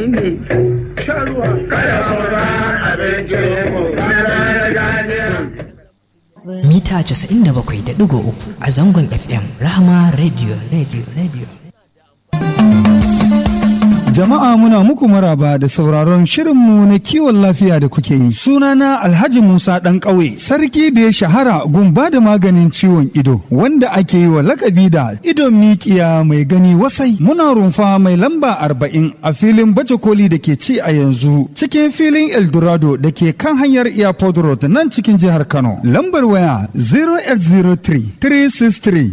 ne sharuwa kada mu ba abincin mu mita 97.3 a zangon FM Rahama Radio Radio Radio. Jama'a muna muku maraba da sauraron shirinmu na kiwon lafiya da kuke yi. Sunana Alhaji Musa ɗan ƙauye, sarki da ya shahara gumba da maganin ciwon ido, wanda ake yi wa lakabi da idon mikiya mai gani wasai. Muna rumfa mai lamba arba'in a filin baje koli da ke ci a yanzu, cikin filin Eldorado da ke kan hanyar Airport Road nan cikin jihar Kano. Lambar waya 0803 363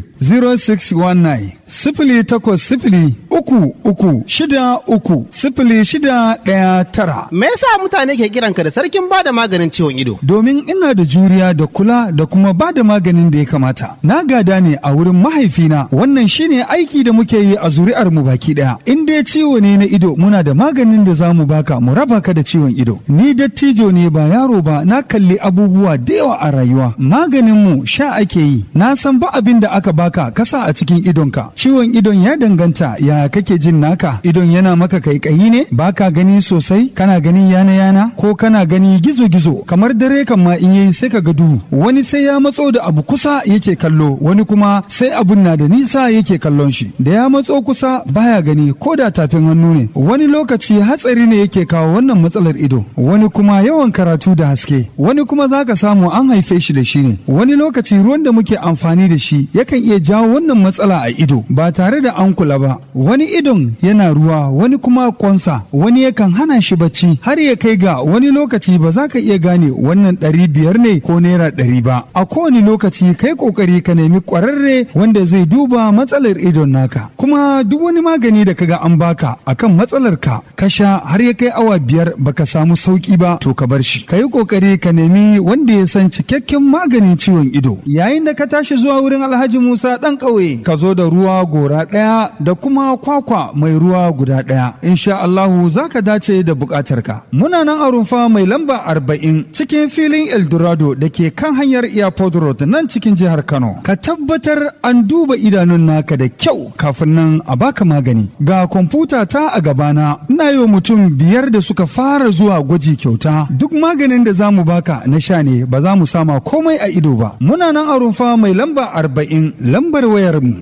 0619 sifili takwas sifili uku uku shida uku sifili shida ɗaya tara. Me yasa mutane ke kiranka da sarkin bada maganin ciwon ido? Domin ina da juriya da kula da kuma ba da maganin da ya kamata. Na gada ne a wurin mahaifina wannan shine aiki da muke yi a zuri'ar mu baki ɗaya. In dai ciwo ne na ido muna da maganin da za mu baka mu raba ka da ciwon ido. Ni dattijo ne ba yaro ba na kalli abubuwa da yawa a rayuwa. Maganin mu sha ake yi. Na san ba abin da aka baka kasa a cikin idonka. Ciwon idon ya danganta ya kake jin naka. Idon yana maka kaikayi ne baka gani sosai kana gani yana yana ko kana gani gizo gizo kamar dare kan ma in yayi sai ka ga duhu wani sai ya matso da abu kusa yake kallo wani kuma sai abun na da nisa yake kallon shi da ya matso kusa baya gani ko da tafin hannu ne wani lokaci hatsari ne yake kawo wannan matsalar ido wani kuma yawan karatu da haske wani kuma zaka samu an haife shi da shi ne wani lokaci ruwan da muke amfani da shi yakan iya jawo wannan matsala a ido ba tare da an kula ba wani idon yana ruwa wani kuma kwansa wani yakan hana shi bacci har ya kai ga wani lokaci ba za ka iya gane wannan ɗari biyar ne ko naira ɗari ba a kowane lokaci kai kokari ka nemi ƙwararre wanda zai duba matsalar idon naka kuma duk wani magani da kaga an baka akan matsalar ka ka sha har ya kai awa biyar baka samu sauki ba to ka bar shi ka yi kokari ka nemi wanda ya san cikakken maganin ciwon ido yayin da ka tashi zuwa wurin alhaji musa ɗan ƙauye ka zo da ruwa gora ɗaya da kuma kwakwa mai ruwa guda ɗaya insha Allahu za ka dace da buƙatarka muna nan a rumfa mai lamba arba'in cikin filin eldorado da ke kan hanyar airport road nan cikin jihar kano ka tabbatar an duba idanun naka da kyau kafin nan a baka magani ga kwamfuta ta a gabana ina yi wa mutum biyar da suka fara zuwa gwaji kyauta duk maganin da za mu baka na sha ne ba za mu sama komai a ido ba muna nan a rumfa mai lamba arba'in lambar wayar mu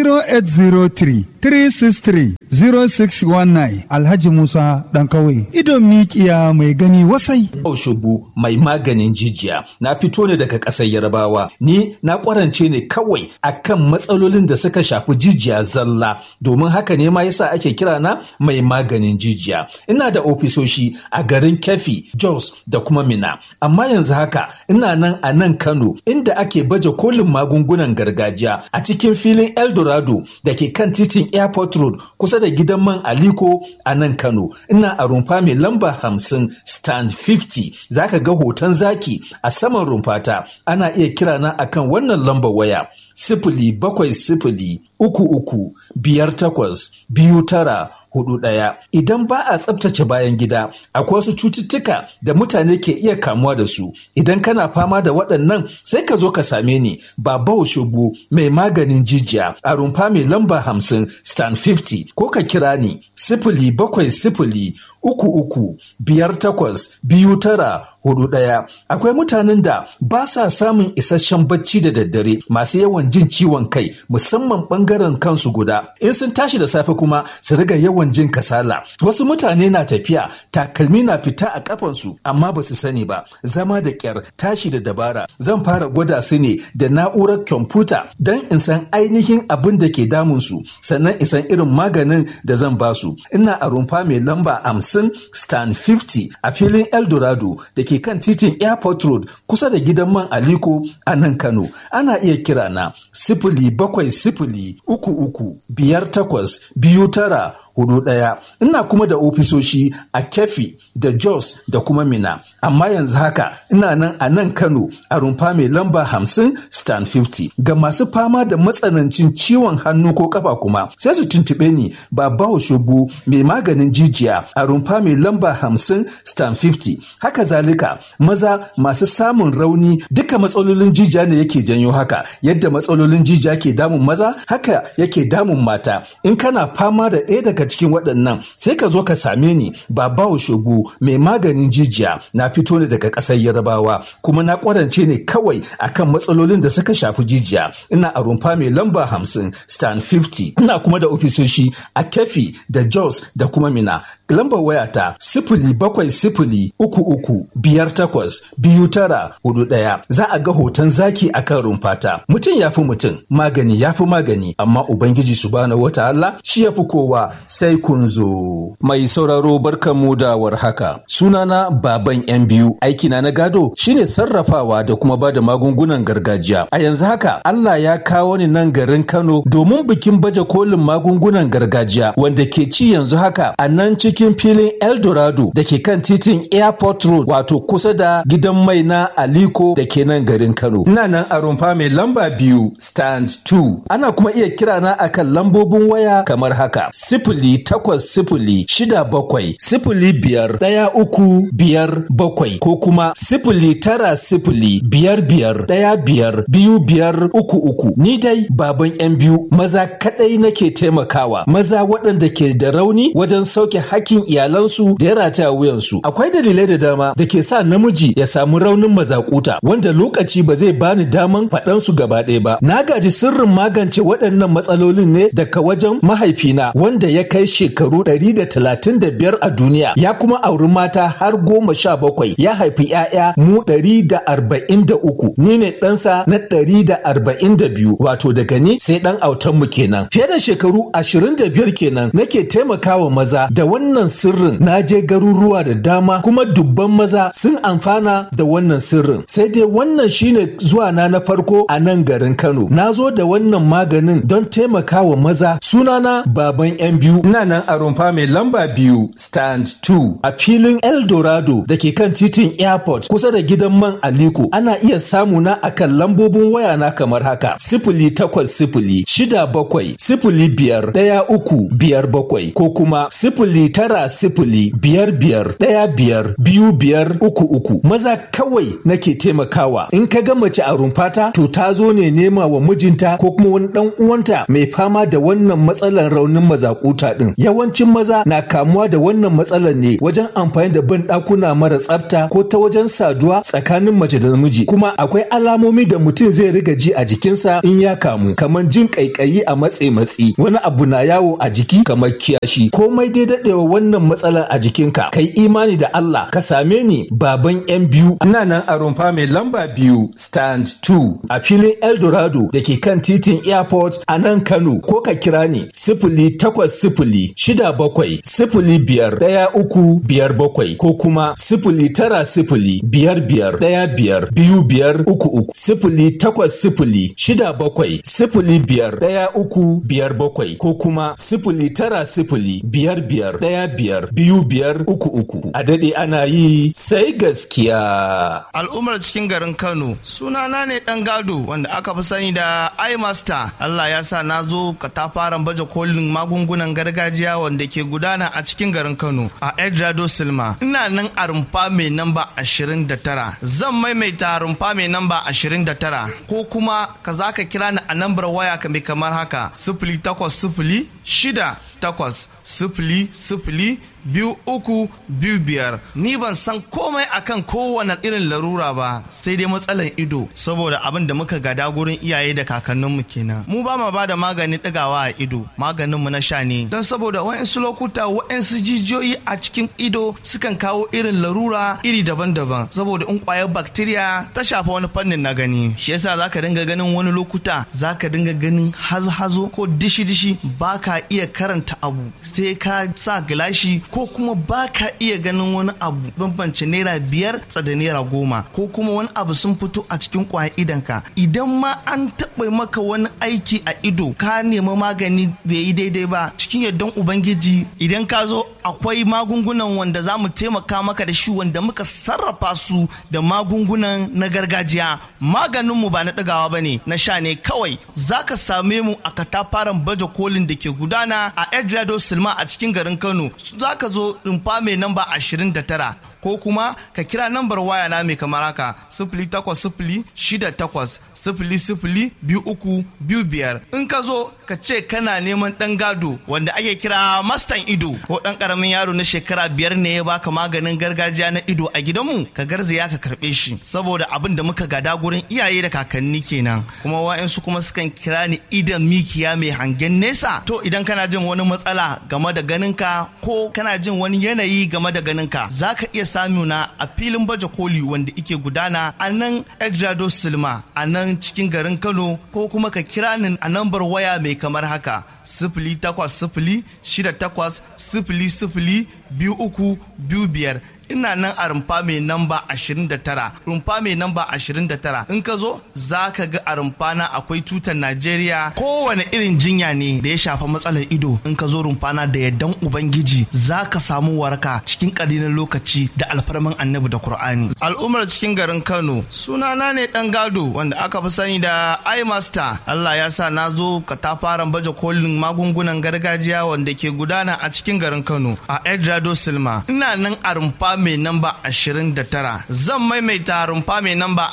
0803 363 0619 Alhaji Musa ɗan kawai idon mikiya mai gani wasai. Shubu mai maganin jijiya na fito ne daga ƙasar Yarbawa ni na ƙwarance ne kawai akan matsalolin da suka shafi jijiya zalla domin haka ne ma yasa ake kira na mai maganin jijiya ina da ofisoshi a garin Kefi Jos da kuma Mina amma yanzu haka ina nan a nan Kano inda ake baje kolin magungunan gargajiya a cikin filin Eldorado da ke kan titin Airport Road kusa da gidan man Aliko a nan Kano. Ina a rumfa mai lamba hamsin stand 50 zaka ga hoton zaki a saman rumfata ana iya kira na akan wannan lambar waya sifili bakwai sifili uku uku biyar takwas biyu tara hudu ɗaya. Idan ba a tsabtace bayan gida, akwai wasu cututtuka da mutane ke iya kamuwa da su. Idan kana fama da waɗannan sai ka zo ka same ni Baba Oshobu mai maganin jijiya a rumfa mai lamba hamsin stand 50 ko ka kira ni sifili bakwai sifili uku uku biyar takwas biyu tara hudu ɗaya. Akwai mutanen da ba sa samun isasshen bacci da daddare masu yawan jin ciwon kai musamman ɓangaren kansu guda. In sun tashi da safe kuma su riga yawan jin kasala. Wasu mutane na tafiya takalmi na fita a kafansu amma ba su sani ba. Zama da ƙyar tashi da dabara. Zan fara gwada su ne da na'urar kwamfuta don in san ainihin abin da ke damunsu sannan in san irin maganin da zan basu. Ina a rumfa mai lamba hamsin stand 50 a filin Eldorado da ke kan titin Airport Road kusa da gidan man Aliko a nan Kano. Ana iya kira na sifili bakwai sifili uku uku biyar takwas biyu tara hudu ɗaya. Ina kuma da ofisoshi a Kefi da Jos da kuma Mina. Amma yanzu haka ina nan a nan Kano a rumfa mai lamba hamsin stand 50. Ga masu fama da matsanancin ciwon hannu ko kafa kuma sai su tuntuɓe ni Baba Oshobu mai maganin jijiya a rumfa mai lamba hamsin stand 50. Haka zalika maza masu samun rauni duka matsalolin jijiya ne yake janyo haka yadda matsalolin jijiya ke damun maza haka yake damun mata in kana fama da ɗaya daga cikin waɗannan sai ka zo ka same ni babawo shogo mai maganin jijiya na fito ne daga ƙasar yarabawa kuma na ƙwarance ne kawai akan matsalolin da suka shafi jijiya ina a rumfa mai lamba hamsin stan 50 ina kuma da ofisoshi a kefi da jos da kuma mina lambar wayata sifili bakwai sifili uku uku biyar takwas biyu tara hudu ɗaya za a ga hoton zaki akan rumfata mutum ya fi mutum magani ya fi magani amma ubangiji subhanahu wataala shi ya fi kowa sai kun zo mai sauraro barkanmu da warhaka sunana baban yan biyu aikina na gado shine sarrafawa da kuma ba da magungunan gargajiya a yanzu haka Allah ya kawo ni nan garin Kano domin bikin baje kolin magungunan gargajiya wanda ke ci yanzu haka a nan cikin filin Eldorado da ke kan titin Airport Road wato kusa da gidan mai na Aliko da ke nan garin Kano. Ina nan a rumfa mai lamba biyu stand 2. Ana kuma iya kira na akan lambobin waya kamar haka. Sifili takwas sifili shida bakwai sifili biyar ɗaya uku biyar bakwai ko kuma sifili tara sifili biyar biyar ɗaya biyar biyu biyar uku uku. Ni dai baban yan biyu maza kaɗai nake taimakawa maza waɗanda ke da rauni wajen sauke hakkin iyalansu da ya rataya wuyansu. Akwai dalilai da dama da ke sa namiji ya samu raunin mazakuta wanda lokaci ba zai bani daman faɗan su gaba ɗaya ba. Na gaji sirrin magance waɗannan matsalolin ne daga wajen mahaifina wanda ya kai shekaru ɗari da talatin da biyar a duniya ya kuma auri mata har goma sha bakwai ya haifi ‘ya'ya mu ɗari da arba'in da uku ni ne ɗansa na ɗari da arba'in da biyu wato daga ni sai ɗan autan mu kenan. Fiye da shekaru ashirin da biyar kenan nake taimakawa maza da wannan sirrin na je garuruwa da dama kuma dubban maza sun amfana da wannan sirrin sai dai wannan shine zuwa na na farko a nan garin Kano na zo da wannan maganin don taimakawa maza sunana baban yan biyu ina nan a rumfa mai lamba biyu stand 2 a filin Eldorado da ke kan titin airport kusa da gidan man Aliko ana iya samu na akan lambobin waya na kamar haka sifili takwas sifili shida bakwai sifili biyar ɗaya uku biyar bakwai ko kuma sifili tara sifili biyar biyar ɗaya biyar biyu biyar uku uku maza kawai nake taimakawa in ka ga mace a rumfata to ta zo ne nema wa mijinta ko kuma wani dan uwanta mai fama da wannan matsalar raunin mazakuta din yawancin maza na kamuwa da wannan matsalar ne wajen amfani da ban ɗakuna mara tsafta ko ta wajen saduwa tsakanin mace da namiji kuma akwai alamomi da mutum zai riga ji a jikinsa in ya kamu kamar jin kaikayi a matse matsi wani abu na yawo a jiki kamar kiyashi komai dai daɗewa wannan matsalar a jikinka kai imani da Allah ka same ni baban yan biyu ina nan a rumfa mai lamba biyu stand 2 a filin Eldorado da ke kan titin airport a nan Kano ko ka kira ni sifili takwas sifili shida bakwai sifili biyar ɗaya uku biyar bakwai ko kuma sifili tara sifili biyar biyar ɗaya biyar biyu biyar uku uku sifili takwas sifili shida bakwai sifili biyar ɗaya uku biyar bakwai ko kuma sifili tara sifili biyar biyar ɗaya biyar biyu biyar uku uku a daɗe ana yi sai gaskiya. Al'ummar cikin garin Kano sunana ne ɗan gado wanda aka fi sani da iMaster Allah ya sa na zo katafaren baje kolin magungunan gargajiya wanda ke gudana a cikin garin Kano a Edrado Silma ina nan a rumfa mai namba 29 zan maimaita rumfa mai namba 29 ko kuma ka za ka kira ni a nambar waya ka mai kamar haka sifili takwas sifili shida takwas sifili sifili biyu uku biyu biyar ni ban san komai akan kowane irin larura ba sai dai matsalan ido saboda abin da muka gada gurin iyaye da kakanninmu kenan mu ba ma ba da magani ɗigawa a ido maganinmu na sha ne don saboda wa'insu lokuta wa'insu jijiyoyi a cikin ido sukan kawo irin larura iri daban-daban saboda in kwayar bacteria ta shafa wani fannin na gani shi yasa zaka dinga ganin wani lokuta zaka dinga ganin hazo-hazo ko dishi-dishi ba ka iya karanta abu sai ka sa gilashi ko kuma ba ka iya ganin wani abu bambance naira biyar da naira goma ko kuma wani abu sun fito a cikin kwayan idanka idan ma an taɓa maka wani aiki a ido ka nemi magani bai yi daidai ba cikin yardan ubangiji idan ka zo akwai magungunan wanda za mu taimaka maka da shi wanda muka sarrafa su da magungunan na gargajiya maganinmu ba na ɗagawa ba ne na sha ne kawai za ka same mu a katafaren baje kolin da ke gudana a edrado silma a cikin garin kano za ka zo rumfa mai namba 29 ko kuma ka kira nambar waya na mai kamar haka sifili takwas sifili shida takwas sifili sifili biyu uku biyu biyar in ka zo ka ce kana neman ɗan gado wanda ake kira mastan ido ko ɗan ƙaramin yaro na shekara biyar ne ya baka maganin gargajiya na ido a gidanmu ka garzaya ka karɓe shi saboda abin da muka gada gurin iyaye da kakanni kenan kuma wa'yansu kuma sukan kira ni idan mikiya mai hangen nesa to idan kana jin wani matsala game da ganinka ko kana jin wani yanayi game da ganinka za ka iya samuna a filin baje koli wanda ike gudana a nan Edrado Silma a nan cikin garin Kano ko kuma ka kira ni a nambar waya mai kamar haka sifili takwas sifili shida takwas sifili sifili biyu uku biyu biyar ina nan a rumfa mai namba 29 rumfa mai namba 29 in ka zo za ka ga a rumfa na akwai tutar najeriya kowane irin jinya ne da ya shafa matsalar ido in ka zo rumfa na da yardan ubangiji za ka samu waraka cikin ƙalilan lokaci da alfarman annabi da qur'ani al'ummar cikin garin kano sunana ne dan gado wanda aka fi sani da imaster allah ya sa na zo katafaren baje kolin magungunan gargajiya wanda ke gudana a cikin garin kano a edrado silma ina nan a rumfa mai namba 29 zan maimaita rumfa mai namba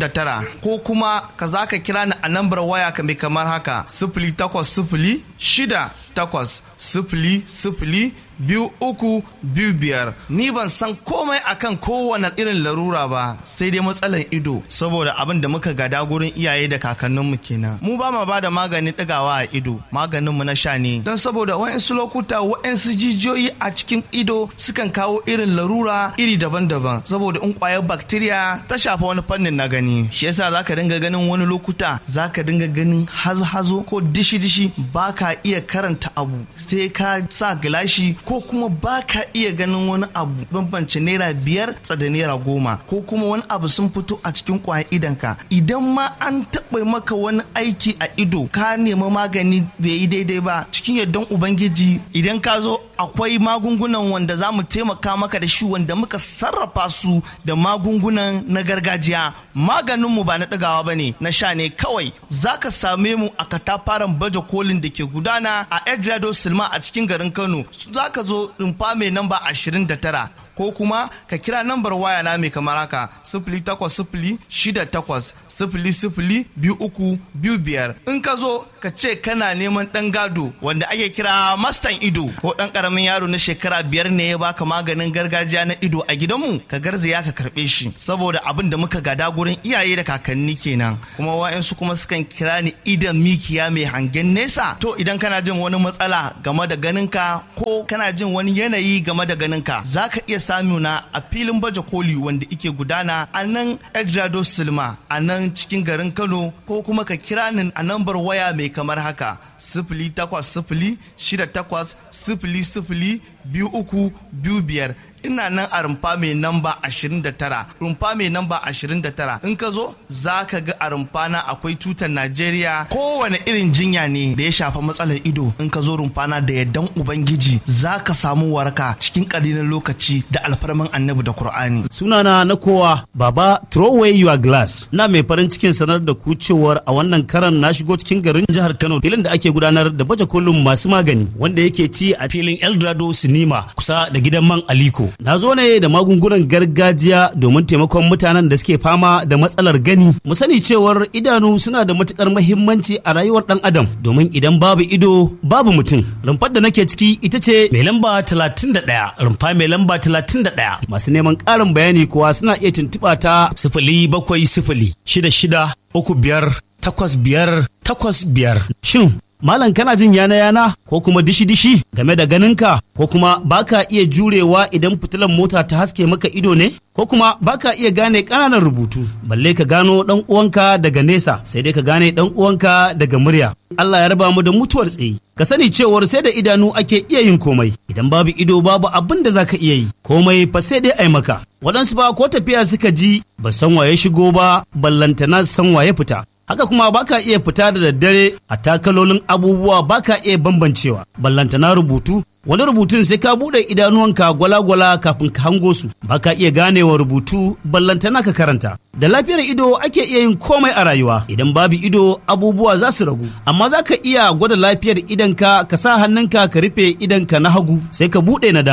29 ko kuma ka za ka kira ni a nambar waya ka mai kamar haka sifili takwas sifili shida takwas sifili sifili biyu uku biyu biyar ni ban san komai akan kowane irin larura ba sai dai matsalan ido saboda abin da muka gada gurin iyaye da kakanninmu kenan mu ba ma ba da maganin ɗigawa a ido maganinmu na sha ne don saboda wa'insu lokuta wa'insu jijiyoyi a cikin ido sukan kawo irin larura iri daban-daban saboda in kwayar bacteria ta shafa wani fannin na gani shi yasa zaka dinga ganin wani lokuta zaka dinga ganin hazo-hazo ko dishi-dishi ba ka iya karanta abu sai ka sa gilashi ko kuma ba ka iya ganin wani abu bambance naira biyar da naira goma ko kuma wani abu sun fito a cikin kwayan idanka idan ma an taɓa maka wani aiki a ido ka nemi magani bai yi daidai ba cikin yardan ubangiji idan ka zo akwai magungunan wanda za mu taimaka maka da shi wanda muka sarrafa su da magungunan na gargajiya maganinmu ba na ɗagawa ba ne na sha ne kawai za ka same mu a katafaren baje kolin da ke gudana a edrado silma a cikin garin kano za ka zo rumfa mai namba 29 ko kuma ka kira nambar waya na mai kamar haka sifili takwas sifili shida takwas sifili sifili biyu uku biyu biyar in ka zo ka ce kana neman ɗan gado wanda ake kira mastan ido ko ɗan ƙaramin yaro na shekara biyar ne ya baka maganin gargajiya na ido a gidanmu ka garzaya ka karɓe shi saboda abin da muka gada gurin iyaye da kakanni kenan kuma wa'yansu kuma sukan kira ni idan mikiya mai hangen nesa to idan kana jin wani matsala game da ganinka ko kana jin wani yanayi game da ganinka za ka iya samuna a filin baje koli wanda ike gudana a nan Edrado Silma a nan cikin garin Kano ko kuma ka kira ni a nambar waya mai kamar haka sifili takwas sifili shida takwas sifili sifili biyu uku biyu biyar ina nan a rumfa mai namba 29 rumfa mai namba 29 in ka zo za ka ga a rumfa na akwai tutar najeriya kowane irin jinya ne da ya shafa matsalar ido in ka zo rumfa na da yardan ubangiji za ka samu waraka cikin ƙalilan lokaci da alfarman annabi da qur'ani sunana na kowa baba throw away your glass na mai farin cikin sanar da ku cewar a wannan karan na shigo cikin garin jihar kano filin da ake gudanar da baje kolin masu magani wanda yake ci a filin eldorado sinima kusa da gidan man aliko na zo ne da magungunan gargajiya domin taimakon mutanen da suke fama da matsalar gani mu sani cewar idanu suna da matukar mahimmanci a rayuwar dan adam domin idan babu ido babu mutum rumfar da nake ciki ita ce mai lamba 31 rumfa mai lamba 31 masu neman ƙarin bayani kuwa suna iya tuntuɓa ta sifili bakwai sifili shida shida uku biyar takwas biyar takwas biyar shin Malam kana jin yana-yana ko kuma dishi-dishi game da ganinka ko kuma baka iya jurewa idan fitilan mota ta haske maka ido ne? Ko kuma baka iya gane ƙananan rubutu, balle ka gano ɗan uwanka daga nesa sai dai ka gane ɗan uwanka daga murya. Allah ya raba mu da mutuwar tsayi. Ka sani cewar sai da idanu ake iya yin komai, idan babu ido babu abin da zaka iya yi, komai fa sai dai ai maka. Waɗansu ba ko tafiya suka ji ba san waye shigo ba, ballantana san waye fita. haka kuma baka iya fita da daddare a takalolin abubuwa baka iya bambancewa ballantana rubutu wani rubutun sai ka buɗe idanuwanka gwala-gwala kafin ka hango su baka iya ganewa rubutu ballantana ka karanta da lafiyar ido ake iya yin komai a rayuwa idan babu ido abubuwa za su ragu amma za ka iya gwada lafiyar idanka ka sa hannunka ka rufe idanka na hagu sai ka buɗe na dama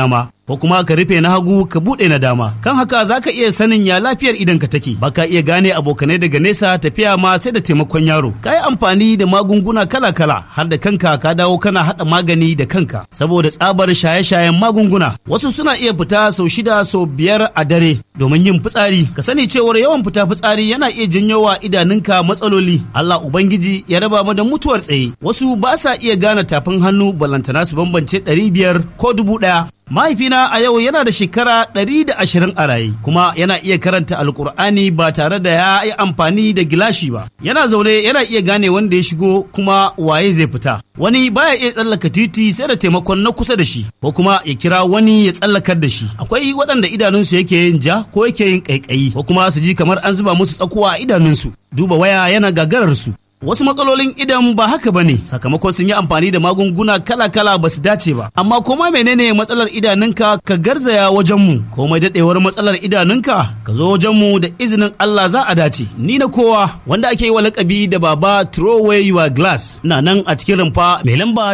ko kuma ka rufe na hagu ka buɗe na dama kan haka za ka iya sanin ya lafiyar idan ka take ba ka iya gane abokanai daga nesa tafiya ma sai da taimakon yaro ka yi amfani da magunguna kala-kala har da kanka ka dawo kana haɗa magani da kanka saboda tsabar shaye-shayen magunguna wasu suna iya fita sau shida sau biyar a dare domin yin fitsari ka sani cewar yawan fita fitsari yana iya janyo wa idanunka matsaloli Allah ubangiji ya raba mu da mutuwar tsaye wasu ba sa iya gane tafin hannu balantana su bambance ɗari biyar ko dubu ɗaya Mahaifina a yau yana da shekara ɗari da ashirin a raye kuma yana iya karanta alkur'ani ba tare da ya yi amfani da gilashi ba. Yana zaune yana iya gane wanda ya shigo kuma waye zai fita. Wani baya iya tsallaka titi sai da taimakon na kusa da shi ko kuma ya kira wani ya tsallakar da shi. Akwai waɗanda idanunsu yake yin ja ko yake yin ƙaiƙayi ko kuma su ji kamar an zuba musu tsakuwa a idanunsu. Duba waya yana gagararsu. Wasu matsalolin idan ba haka ba ne sakamakon sun yi amfani da magunguna kala-kala ba su dace ba. Amma koma menene matsalar idanunka ka garzaya wajenmu, komai daɗewar matsalar idanunka ka zo wajenmu da izinin Allah za a dace. Ni na kowa wanda ake yi wa lakabi da baba throw away your glass na nan a cikin rumfa mai lamba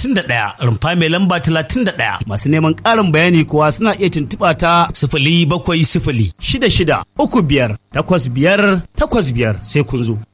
31 rumfa mai lamba 31 masu neman ƙarin bayani kuwa suna iya tuntuɓa ta sifili bakwai sifili shida shida uku biyar takwas biyar takwas biyar sai kun zo.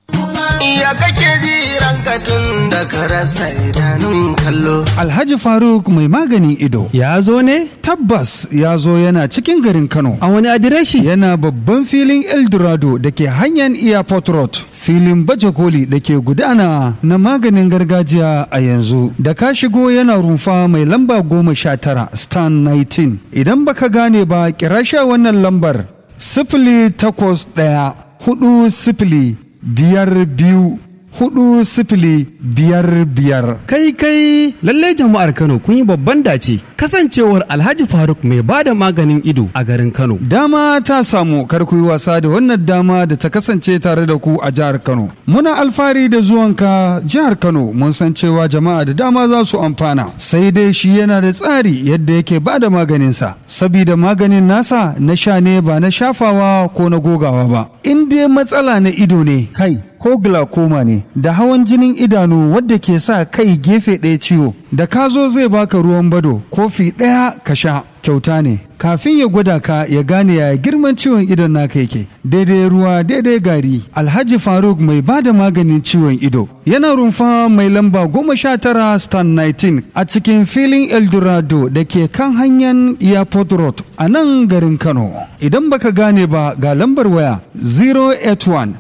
Ya kake ji ranka tun da ka rasa idanun kallo. Alhaji Faruk mai maganin ido. Ya zo ne? Tabbas ya zo yana cikin garin Kano. A wani adireshi? Yana babban filin Eldorado da ke hanyar Airport Road. Filin baje koli da ke gudana na maganin gargajiya a yanzu. Da ka shigo yana rumfa mai lamba goma sha tara stan 19. Idan baka gane ba kira sha wannan lambar sifili takwas ɗaya hudu sifili biyar biyu hudu sifili biyar biyar. Kai kai lallai jama'ar Kano kun yi babban dace kasancewar Alhaji Faruk mai ba da maganin ido a garin Kano. Dama ta samu kar ku yi wasa da wannan dama da ta kasance tare da ku a jihar Kano. Muna alfahari da zuwanka jihar Kano mun san cewa jama'a da dama za su amfana. Sai dai shi yana da tsari yadda yake ba da maganinsa. Sabida maganin nasa na sha ne ba na shafawa ko na gogawa ba. In dai matsala na ido ne kai ko glaucoma ne da hawan jinin idanu wadda ke sa kai gefe ɗaya ciwo da ka zo zai baka ruwan bado kofi ɗaya ka sha kyauta ne kafin ya gwada ka ya gane ya girman ciwon idon naka yake daidai ruwa daidai gari alhaji faruk mai ba da maganin ciwon ido yana rumfa mai lamba goma sha tara stan 19 a cikin filin eldorado da ke kan hanyar airport road a nan garin kano idan baka gane ba ga lambar waya 081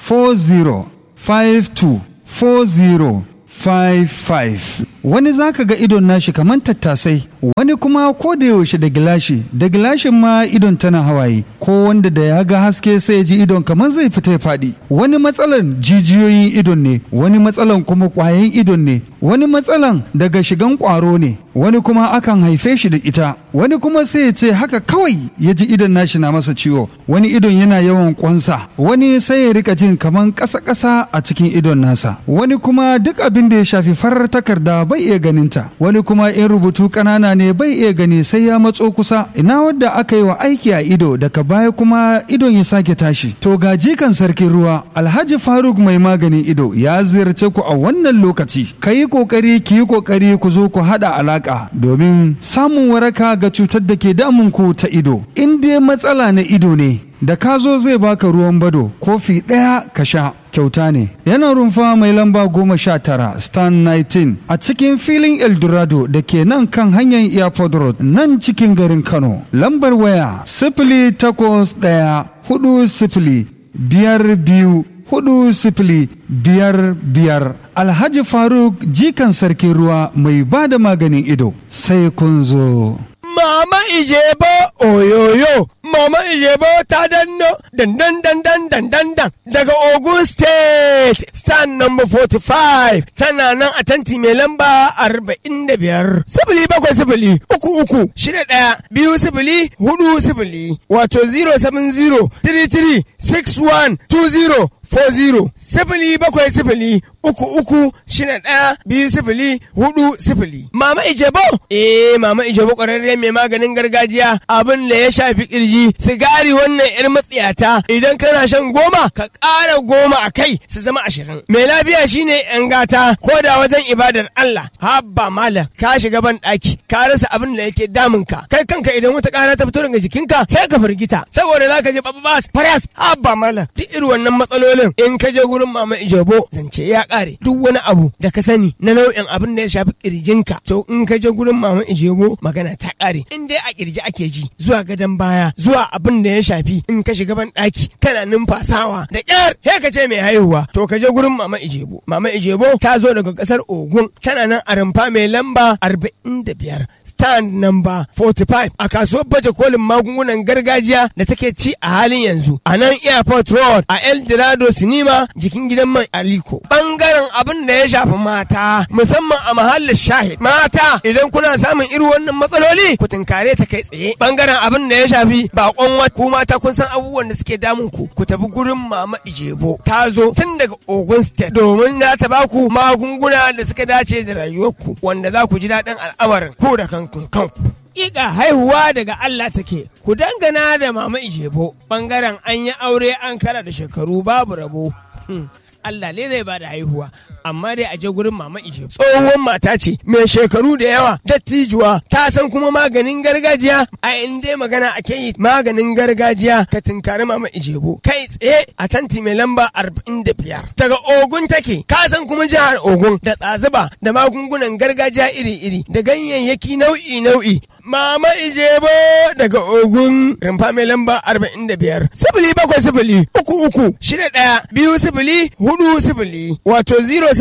40524055 wani zaka ga idon nashi kamar tattasai wani kuma ko da yaushe da gilashi da gilashin ma idon tana hawaye ko wanda da ya ga haske sai ya ji idon kamar zai fita ya faɗi wani matsalan jijiyoyin idon ne wani matsalan kuma ƙwayan idon ne wani matsalan daga shigan ƙwaro ne wani kuma akan haife shi da ita wani kuma sai ya ce haka kawai ya ji idon nashi na masa ciwo wani idon yana yawan ƙwansa wani sai ya rika jin kamar ƙasa-ƙasa a cikin idon nasa wani kuma duk abin da ya shafi farar takarda bai iya ganinta wani kuma in rubutu ƙanana ne bai iya gani sai ya matso kusa ina wadda aka yi wa aiki a ido daga baya kuma idon ya sake tashi to ga jikan sarkin ruwa alhaji faruk mai maganin ido ya ziyarce ku a wannan lokaci ka yi kokari ki yi kokari ku zo ku haɗa alaka domin samun waraka ga cutar da ke damun ku ta ido in dai matsala na ido ne da ka zo zai baka ruwan bado kofi ɗaya ka sha kyauta ne yana rumfa mai lamba goma sha tara stan 19 a cikin filin eldorado da ke nan kan hanyar airport road nan cikin garin kano lambar waya sifili takwas ɗaya hudu sifili biyar biyu hudu sifili biyar biyar alhaji faruk jikan sarkin ruwa mai ba da maganin ido sai kun zo Mama Ijebo oyoyo, Mama Ijebo ta danno dandan dandan dandan dan daga Ogun State, stand number 45, tana nan a tanti mai lamba 45. Sifili bakwai sifili, uku uku, shida ɗaya, biyu sifili, hudu sifili, wato 070 33 61 20 40 sifili bakwai sifili uku uku shida ɗaya biyu sifili hudu sifili. Mama Ijebo? Eh Mama Ijebo ƙwararre mai maganin gargajiya abin da ya shafi kirji sigari wannan yar matsiyata idan kana shan goma ka ƙara goma a kai su zama ashirin mai lafiya shine yan gata ko da wajen ibadar Allah habba malam ka shiga ban daki ka rasa abin da yake damun ka kai kanka idan wata kara ta fito daga jikinka sai ka firgita saboda zaka je babas faras habba malam duk irin wannan matsalolin in ka je gurin mama ijebo zance ya kare duk wani abu da ka sani na nau'in abin da ya shafi kirjinka to in ka je gurin mama ijebo magana ta kare in dai a kirji ake ji zuwa gadon baya zuwa abin da ya shafi in ka shiga ban daki kana numfasawa da kyar he ka ce mai haihuwa to ka je gurin mama ijebo mama ijebo ta zo daga kasar ogun tana nan a rumfa mai lamba 45 stand number 45 a kasuwar baje kolin magungunan gargajiya da take ci a halin yanzu a nan airport road a el dorado sinima jikin gidan man aliko bangaren abin da ya shafi mata musamman a mahallin shahid mata idan kuna samun irin wannan matsaloli ku tunkare ta kai tsaye bangaren abin da ya shafi bakon wata ku mata kun san abubuwan da suke damun ku ku tafi gurin mama ijebo ta zo tun daga ogun state domin za ta baku magunguna da suka dace da rayuwarku wanda za ku ji daɗin al'amarin ku da kanku kanku Iga haihuwa daga Allah take, ku dangana da mama Ijebo, ɓangaren an yi aure an kara da shekaru babu rabo. Allah ne zai ba da haihuwa, amma dai a je gurin mama Ijebo. Tsohuwar mata ce, mai shekaru da yawa, dattijuwa, ta san kuma maganin gargajiya, a inda magana ake yi maganin gargajiya ka tinkari mama Ijebo. Kai tsaye a tanti mai lamba arba'in da biyar. Daga Ogun take, ka san kuma jihar Ogun da tsazuba da magungunan gargajiya iri-iri da ganyayyaki nau'i-nau'i Mama Ijebo daga Ogun rumfa mai lamba arba'in da biyar. Sifili bakwai sifili uku uku shida ɗaya biyu sifili hudu sifili wato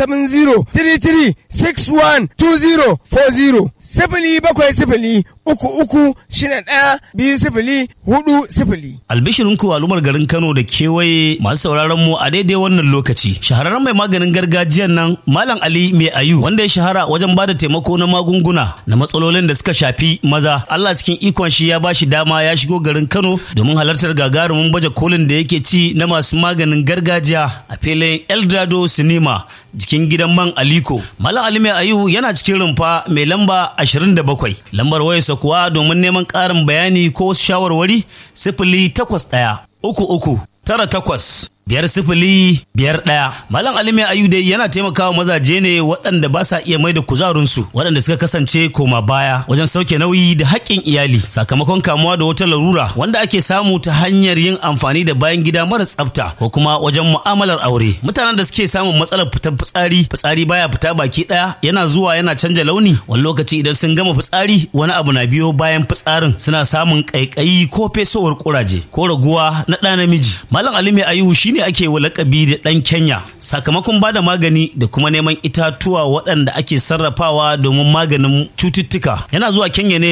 070 33 61 20 40 sifili bakwai sifili uku uku shida ɗaya biyu sifili hudu sifili. Albishirinku al'ummar garin Kano da kewaye masu sauraron mu a daidai wannan lokaci. Shahararren mai maganin gargajiyan nan Malam Ali Mai Ayu wanda ya shahara wajen bada taimako na magunguna na matsalolin da suka shafi maza. Allah cikin ikon shi ya bashi dama ya shigo garin Kano domin halartar gagarumin baje kolin da yake ci na masu maganin gargajiya a filin Eldado Cinema jikin gidan man Aliko. Malam Ali Mai Ayu yana cikin rumfa mai lamba 27. Lambar wayarsa kuwa domin neman ƙarin bayani ko wasu shawarwari sifili takwas ɗaya uku uku tara takwas biyar sifili biyar ɗaya. Malam Ali Mai Ayu dai yana taimakawa mazaje ne waɗanda ba sa iya mai da kuzarinsu waɗanda suka kasance koma baya wajen sauke nauyi da haƙƙin iyali sakamakon kamuwa da wata larura wanda ake samu ta hanyar yin amfani da bayan gida mara tsafta ko kuma wajen mu'amalar aure. Mutanen da suke samun matsalar fitar fitsari fitsari baya fita baki ɗaya yana zuwa yana canja launi wani lokaci idan sun gama fitsari wani abu na biyo bayan fitsarin suna samun ƙaiƙayi ko fesowar ƙuraje ko raguwa na ɗa namiji. Malam Ali Mai Ayu shi ne ake wa lakabi da ɗan Kenya sakamakon bada magani da kuma neman itatuwa waɗanda ake sarrafawa domin maganin cututtuka. Yana zuwa Kenya ne